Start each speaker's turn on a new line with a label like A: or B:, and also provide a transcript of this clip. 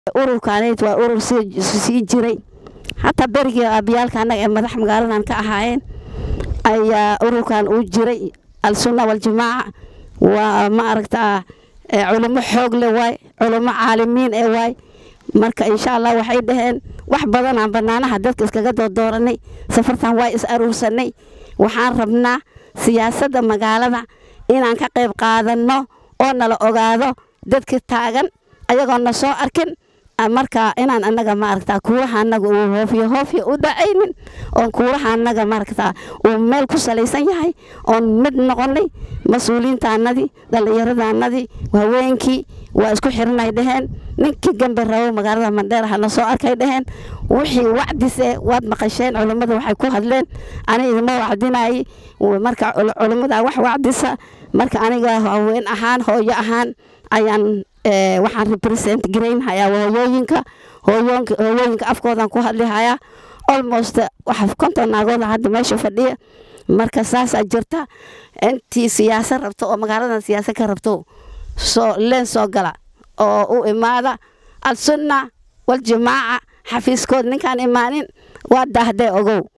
A: ururkaanayd waa urur sii jiray hataa berigii aabiyaalka annaga ee madax magaaladan ka ahaayeen ayaa ururkan uu jiray al-sunna waljamaaca waa ma aragtaa culimo xoog le waay culimo caalimiin ee waay marka insha allah waxay dhaheen wax badanaan banaanaha dadka iskaga doordooranay safartan waa is aruursanay waxaan rabnaa siyaasadda magaalada inaan ka qayb qaadanno oo nala ogaado dadka taagan ayagoon na soo arkin marka inaan annaga maaragtaa kuuraha annaga uu hoofyo hoofyo u dhacaynin oon kuuraha annaga maaragtaa uu meel ku salaysan yahay oon mid noqonay mas-uuliyiintaanadii dhallinyaradaanadii haweenkii waa isku xiranay dhaheen ninkii gambe rabo magaalada mandheer hana soo arkay dhaheen wixii wacdise waad maqasheen culummada waxay ku hadleen ani idima wacdinayay marka culummada wax wacdisa marka aniga haween ahaan hooyo ahaan ayaan waxaan represent garaynhayaa hooyooyinka hooyooyinka afkoodan ku hadlihayaa almost waxa konton naagooda hadda meesha fadhiya marka saasaa jirta intii siyaasa rabto oo magaaladan siyaasa ka rabto soo leen soo gala oo u imaada al-sunna waljamaaca xafiiskood ninkaan imaanin waa daahdee ogow